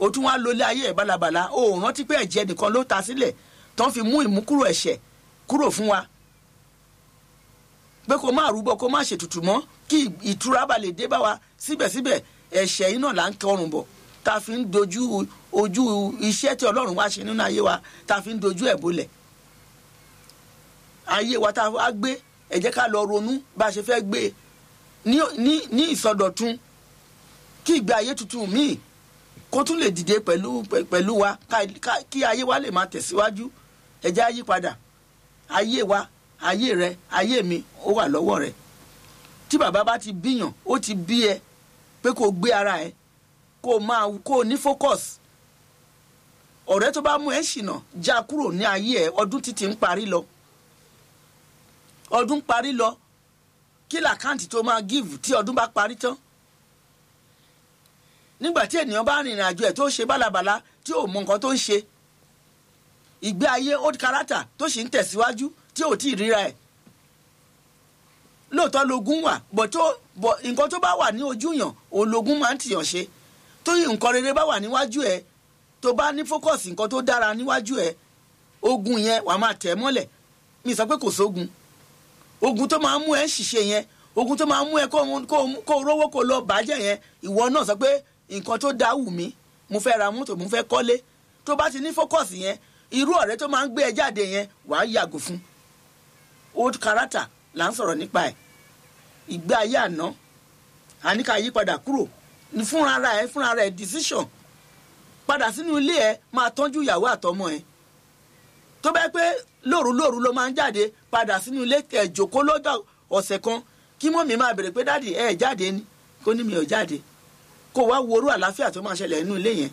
o tún wá lólé ayé ẹ̀ balabala o ò rántí pé ẹ̀jẹ̀ nìkan ló ta sílẹ̀ tán fi mú ìmúkúrò ẹ̀ṣẹ̀ kúrò fún wa pé kó má rúbọ kó má ṣètùtù mọ́ kí ìtura bá lè dé bá wa síbẹ̀síbẹ̀ ẹ̀ṣẹ̀ yìí náà là ń kọrùn bọ̀ tá a fi ń dojú ojú iṣẹ́ tí ọlọ́run wá ṣe nínú ayé wa tá a fi ń dojú ẹ̀ bolẹ̀ ayé wa tá a wá gbé ẹ jẹ́ ká lọ ronú bá a ṣe fẹ́ gbé e ní ní ní ìsọdọ̀tun kí ìgbé ayé tuntun míì kó tún lè dìde pẹ̀lú pẹ̀lú wa ká- ká- kí ayé wa lè máa tẹ̀síwájú ẹ jẹ́ á yí padà ayé wa ayé rẹ ayé mi ó wà lọ́wọ́ rẹ tí bàbá bá ti bíyàn ó ti bí ẹ pé kó o gbé ara ẹ kó o máa kó o ní focus ọ̀rẹ́ tó bá mú ẹ ṣìnà já kúrò ní ayé ẹ ọdún títí ń parí lọ ọdún parí lọ kí làkáǹtì tó máa give tí ọdún bá parí tán nígbà tí ènìyàn bá rìnrìn àjò ẹ̀ tó ṣe bálabàla tí ò mọ nǹkan tó ń ṣe ìgbé ayé old character tó sì ń tẹ̀síwájú tí ò tí ì ríra ẹ̀ lóòótọ́ logun wà bọ̀ tó bọ̀ nǹkan tó bá wà ní ojú yàn òun logun máa ń tìyàn ṣe tó yìí nǹkan rere bá wà níwájú ẹ̀ tó bá ní focus nǹkan tó dára níwájú ẹ̀ ogun yẹn wàá máa tẹ̀ mọ́lẹ̀ mi sọ pé kò sógun ogun tó máa ń mú ẹ ṣìṣe yẹn ogun tó máa ń mú ẹ kó kó kó rówó kó lọ bàjẹ́ yẹn ìwọ náà sọ pé nǹkan tó dá wù mí mo fẹ́ ra mọ́tò mo fẹ́ kọ́lé tó bá ti ní focus yẹn irú ọ̀rẹ́ tó máa ń gbé ẹ jáde yẹn wàá yàgò fún old character là ń sọ̀rọ̀ nípa ẹ̀ ìgbé ayé àná àníkà yípadà kúrò ní fúnra ara ẹ fúnra ara ẹ decision padà sínú ilé ẹ máa tọ́jú ìyàwó àtọmọ ẹ tó bẹ́ẹ̀ pé lóru lóru ló máa ń jáde padà sínú ilé ẹ̀ jòkó lọ́jọ́ ọ̀sẹ̀ kan kí mọ́mí máa bèrè pé dáàdì ẹ̀ jáde ni kó ní mi ò jáde kó wá worú àlàáfíà tó máa ṣẹlẹ̀ nínú ilé yẹn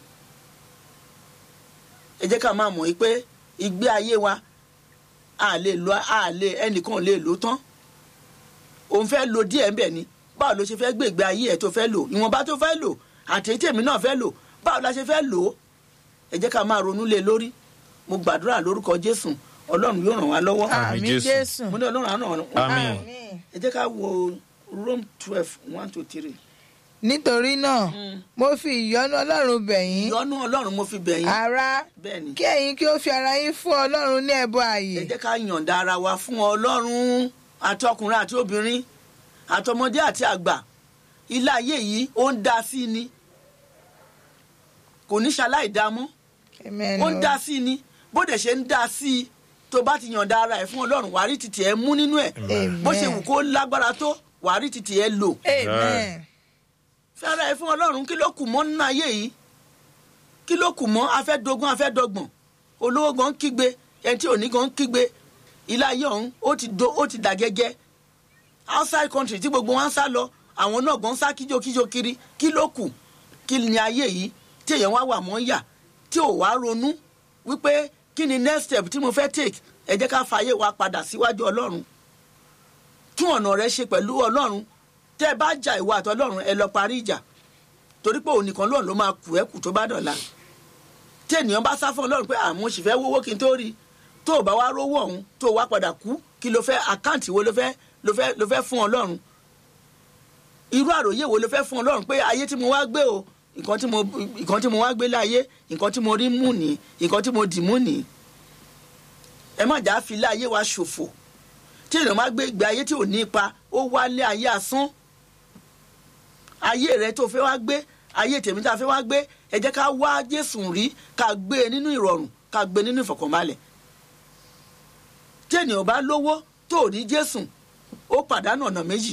ẹ jẹ́ ká máa mọ̀ yí pé ìgbé ayé wa a lè lo a lè ẹnìkan lè lò tán òun fẹ́ lo díẹ̀ ń bẹ̀ ni báwo ló ṣe fẹ́ gbé ìgbé ayé ẹ̀ tó fẹ́ lò ìwọ̀nba tó fẹ́ lò àti tèmi náà fẹ́ lò báwo la ṣe fẹ́ lò ó ẹ jẹ́ ká máa ronú lé lórí mo gbàdúrà lórúkọ jésù ọlọ́run yóò ràn wá lọ́wọ́ Àmín àmì Jésù. jésù mo ní ọlọ́run á ràn wá lọ́wọ́ àmín ẹ jẹ́ ká wo rome twelve one to three nítorí náà mo fi ìyọ́nú ọlọ́run bẹ̀ yín ìyọ́nú ọlọ́run mo fi bẹ̀ yín ará bẹ́ẹ̀ ni kí ẹ̀yin kí ó fi ara yín fún ọlọ́run ní ẹbọ ààyè ẹ jẹ́ ká yọ̀ǹda ara wa fún ọlọ́run àti ọkùnrin àti obìnrin àtọmọdé àti àgbà ilé ayé yìí ó ń dá sí ni kò ní ṣaláì dá mọ́ Amen ó ń o. dá sí ni bó dẹ̀ ṣe ń dá sí i tó bá ti yọ̀ǹda ara ẹ̀ fún ọlọ́run wàá rí títì ẹ̀ mú nínú ẹ̀ Amen. bó ṣe wù kó lágbára tó wàá rí títì ẹ̀ lò amen fi ara ẹ̀ fún ọlọ́run kí ló kù mọ́ nínú ayé yìí kí ló kù mọ́ afẹ́dógún afẹ́dọ́gbọ̀n olówó gan kígbe ẹni tí ò ní gan kígbe ilé ayé ọ̀hún ó ti do ó ti dà gẹ́gẹ́ outside country tí gbogbo wọn ń sá lọ àwọn náà gan sá kíjokíjo kiri kí ló kù kí ni ayé yìí tí èèyàn wá wà mọ́ yà tí ò wá ronú wípé kí ni next step tí mo fẹ́ take ẹ jẹ́ ká fààyè wa padà síwájú ọlọ́run tún ọ̀nà rẹ ṣe pẹ̀lú ọlọ́run tẹ́ ẹ bá jà ìwà àtọlọ́run ẹ lọ parí ìjà torí pé òun nìkan lóun ló máa kù ẹ́ kù tó bá dọ̀la tí ènìyàn bá sá fún ọlọ́run pé àmọ́ sì fẹ́ wówó kí n tó rí i tó o bá wá rówó ọ̀hún tó o wá padà kú kí ló fẹ́ àkáǹtì wo ló fẹ́ ló fẹ́ ló fẹ́ fún ọlọ́run irú àròyé wo ló fẹ́ fún ọlọ́run pé ayé tí mo wá gbé o nǹkan tí mo nǹkan tí mo wá gbé láyé nǹkan tí mo rí mú ní nǹkan tí mo dì mú ní ẹ má jà á fi ilé ayé wa ṣòfò tí èèyàn má gbé ìgbé ayé tí ò ní ipa ó wálé ayé asán ayé rẹ tó fẹ́ wá gbé ayé tèmi tá a fẹ́ wá gbé ẹ jẹ́ ká wá jésù rí ká gbé e nínú ìrọ̀rùn ká gbé e nínú ìfọ̀kànbalẹ̀ tí ènìyàn bá lówó tó ò ní jésù ó pàdánù ọ̀nà méjì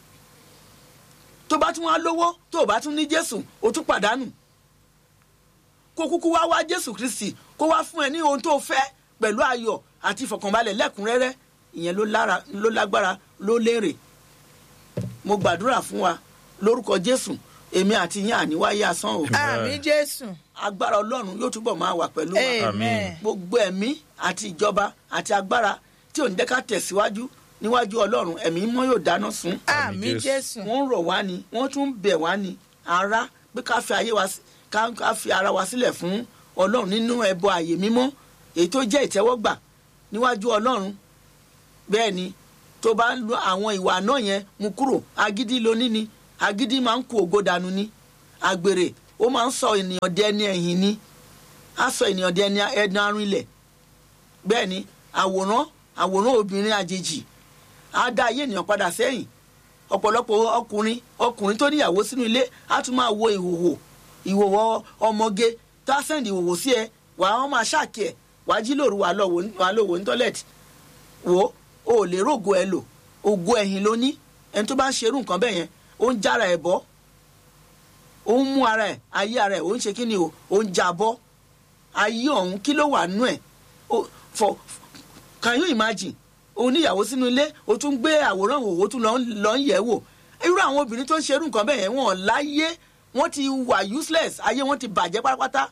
tó bá tún wá lówó tó ò bá tún ní jésù ó tún pàdánù kó kúkú wá wá jésù kristi kó wá fún ẹ ní ohun tó fẹ́ pẹ̀lú ayọ̀ àti ìfọ̀kànbalẹ̀ lẹ́kùnrẹ́rẹ́ ìyẹn ló lára ló lágbára ló lérè mo gbàdúrà fún wa lórúkọ jésù èmi àti yín àníwáyé asán o àmì jésù agbára ọlọ́run yóò túbọ̀ máa wà pẹ̀lú wa amen gbogbo ẹ̀mí àti ìjọba àti agbára tí ò ní jẹ́ ká tẹ̀síwájú níwájú ọlọ́run ẹ̀mí mọ́ yóò dáná sun àmì Jésù. jésù wọ́n ń rọ̀ wá ni wọ́n tún ń bẹ̀ wá ni ara pé ká fi ayé wa sí- ká ká fi ara wa sílẹ̀ fún ọlọ́run nínú ẹbọ àyè mímọ́ èyí tó jẹ́ ìtẹ́wọ́gbà níwájú ọlọ́run bẹ́ẹ̀ ni tó bá ń lo àwọn ìwà náà yẹn mú kúrò agídí lóní ni agídí máa ń kó ògo dànù ni àgbèrè ó máa ń sọ ènìyàn di ẹni ẹ̀yìn ni á sọ ènìyàn di ẹni ẹni arìnlẹ̀ bẹ́ẹ̀ ni àwòrán àwòrán obìnrin àjèjì á dá ayé ènìyàn padà sẹ́yìn ọ̀pọ̀lọpọ̀ ọkùnrin ọkùnrin tó níyàwó sínú ilé á tún máa wo ìhòhò ìhòhò ọmọge tá a sẹ́ndì ìhòhò sí ẹ wà á máa ṣáàkì ẹ̀ wà á jí lóru wà á lọ wò ní tọ́lẹ̀tì wò ó ò lè rògo ẹ lò ògo ẹ̀yìn ló ní ẹni tó bá ń ṣerú nǹkan bẹ́ẹ̀ yẹn ó ń jára ẹ̀ bọ́ ó ń mú ara ẹ̀ ayé ara ẹ̀ ó ń ṣe kí ni o ó ń já bọ́ ayé ọ̀hún kí ló wà nú ẹ̀ for can you imagine o níyàwó sínú ilé o tún gbé àwòrán òwò tún lọ ń yẹ̀ wò irú àwọn obìnrin tó ń ṣerú nǹkan bẹ́ẹ̀ yẹn wọ́n láyé wọ́n ti wà useless ayé wọn ti bàjẹ́ pátápátá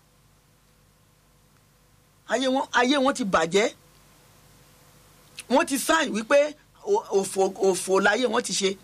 ayé wọn ayé wọn ti bàjẹ́ wọ́n ti sáìn wípé òfò òfò láyé wọn ti ṣe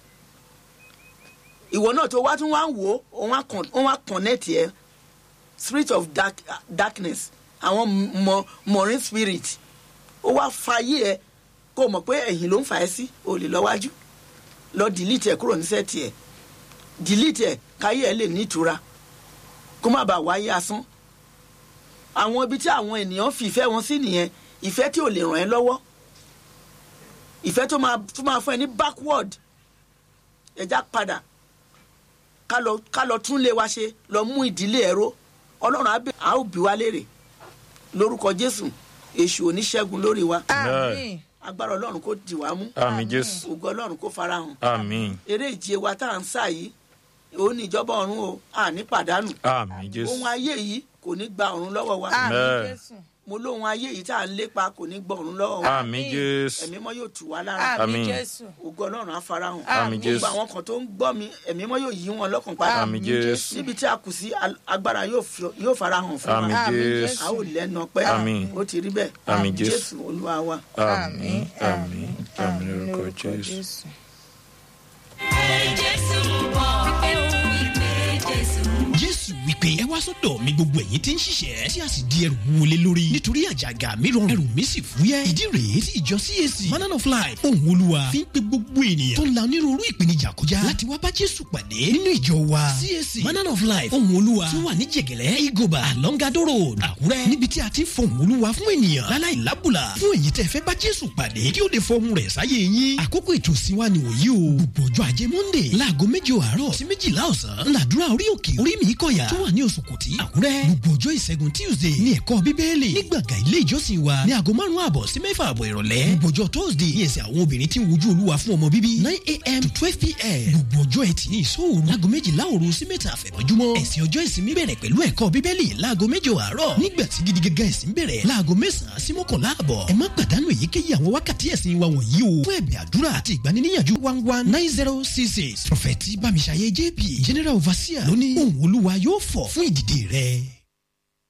ìwọ náà tó wá tún wá ń wò ó wọ́n wá connect ẹ spirit of dark, darkness àwọn marine spirit ó wá fàyè ẹ kó o mọ̀ pé ẹ̀yìn ló ń fà ẹ́ sí o lè lọ wájú lọ delete ẹ kúrò ní sẹ́ẹ̀tì ẹ delete ẹ káyé ẹ lè nítura kó má bàa wáyé asán àwọn ibi tí àwọn ènìyàn fi ìfẹ́ wọn sí nìyẹn ìfẹ́ tí ò lè ràn ẹ́ lọ́wọ́ ìfẹ́ tó máa tó máa fún ẹ ní backward ẹja padà ká lọ ká lọ tún lé wa ṣe lọ mú ìdílé ẹ̀rọ ọlọ́run á bẹ̀ á ò bí wa léèrè lórúkọ jésù èṣù oníṣẹ́gun lórí wa àmín agbára ọlọ́run kò dì wá mú àmì jésù ògo ọlọ́run kò farahàn àmì eré ìje wa tá à ń sà yìí òun ní ìjọba ọ̀run o àní pàdánù àmì jésù ohun ayé yìí kò ní gba ọ̀run lọ́wọ́ wa àmín Amen. jésù mo lóhun ayé yìí tá à ń lépa kò ní gbọ́ ọ̀run lọ́wọ́ wa àmì jésù ẹ̀mí mọ́ yóò tù wá lára àmín Àmín. jésù ògo ọlọ́run á farahàn Àmín Jésù. gbogbo àwọn kan tó ń gbọ́ mi ẹ̀mí mọ́ yóò yí wọn lọ́kàn padà àmì jésù níbi tí a kù sí al- agbára yóò fi- yóò farahàn fún àmì wa Àmín jésù a ó lẹ́nu ọpẹ́ Àmín. ó ti rí bẹ́ẹ̀ Àmín Jésù. jésù olúwa wa. àmì àmì àmì lórúkọ jésù. jésù wípé ẹ wá sọ́dọ̀ mi gbogbo ẹ̀yin tí ń ṣiṣẹ́ tí a sì di ẹrù wọlé lórí nítorí àjàgà mi rọrùn ẹrù mi sì fúyẹ́ ìdí rèé tí ìjọ cac manana of life ohun olúwa fi ń pe gbogbo ènìyàn tó ń la onírúurú ìpèníjà kọjá láti wá bá jésù pàdé nínú ìjọ wa cac manana of life ohun olúwa tí wà ní jẹ̀gẹ̀lẹ́ igoba alongado road àkúrẹ́ níbi tí a ti ń fọhùn olúwa fún ènìyàn láláì lábùlà fún èyí tẹ́ fẹ́ bá jésù pàdé kí ó lè fọhùn rẹ̀ sáyé yín àkókò ètò ìsìnwá ni òyí o gbogbo ọjọ́ ajé monday láago méje àárọ̀ sí méjìlá ọ̀sán ńláàdúrà orí òkè orí mi kọ̀yà tó wà ní oṣù kùtì àkúrẹ́ gbogbo ọjọ́ ìṣẹ́gun tuesday ní ẹ̀kọ́ bíbélì ní gbọ̀ngàn ilé ìjọsìn wa ní aago márùn-ún àbọ̀ sí mẹ́fà àbọ̀ ìrọ̀lẹ́ gbogbo ọjọ́ thursday ní ẹsẹ̀ àwọn obìnrin tí ń wojú olúwa fún ọmọ bíbí nine a.m. to twelve p.m. gbogbo ọjọ́ ẹtì ní ìṣòro láago méjìlá òru sí mẹ́ta àfẹ̀mọ́júmọ́ ẹ̀sìn ọjọ́ ìsinmi bẹ̀rẹ̀ pẹ̀lú ẹ̀kọ́ bíbélì láago méje àárọ̀ nígbà tí gidi gẹ́gẹ́ ẹ̀sìn bẹ̀rẹ̀ láago mẹ́sàn-án sí mọ́kànlá àbọ̀ ẹ má pàdánù èyíkéyìí àwọn wákàtí ẹ̀sìn wa wọ̀nyí o fún ẹ̀bẹ̀ àdúrà àti ìgbaniníyànjú one one nine zero six six prọfẹ̀tì bámiṣayé jp general overseer lóní ohùn olúwa yóò fọ̀ fún ìdìde rẹ̀.